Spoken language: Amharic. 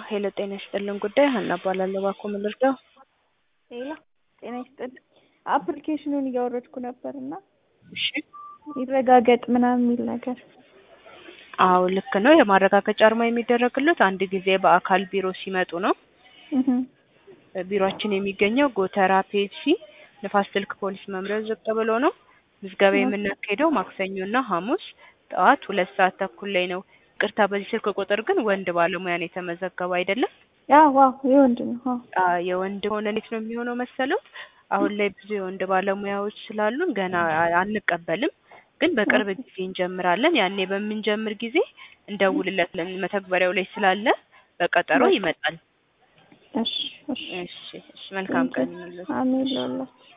ሄሎ ጤና ይስጥልን ጉዳይ ሀና እባላለሁ። እባክዎ ምን ልርዳው? ሌላ ጤና ይስጥልኝ። አፕሊኬሽኑን እያወረድኩ ነበር እና እሺ ይረጋገጥ ምናምን የሚል ነገር አዎ ልክ ነው። የማረጋገጫ አርማ የሚደረግለት አንድ ጊዜ በአካል ቢሮ ሲመጡ ነው። እህ ቢሮአችን የሚገኘው ጎተራ ፔፕሲ ንፋስ ስልክ ፖሊስ መምሪያው ዝቅ ብሎ ነው። ምዝገባ የምናካሄደው ማክሰኞና ሐሙስ ጠዋት ሁለት ሰዓት ተኩል ላይ ነው። ቅርታ በዚህ ስልክ ቁጥር ግን ወንድ ባለሙያ ነው የተመዘገበው አይደለም? ያ ዋው የወንድ ነው። አዎ አ የወንድ ሆነ እንዴት ነው የሚሆነው መሰለው? አሁን ላይ ብዙ የወንድ ባለሙያዎች ስላሉን ገና አ- አንቀበልም፣ ግን በቅርብ ጊዜ እንጀምራለን። ያኔ በምንጀምር ጊዜ እንደውልለታለን። መተግበሪያው ላይ ስላለ በቀጠሮ ይመጣል። እሺ እሺ እሺ እሺ፣ መልካም ቀን ይሁንልዎት። አሜን ለሁላችሁ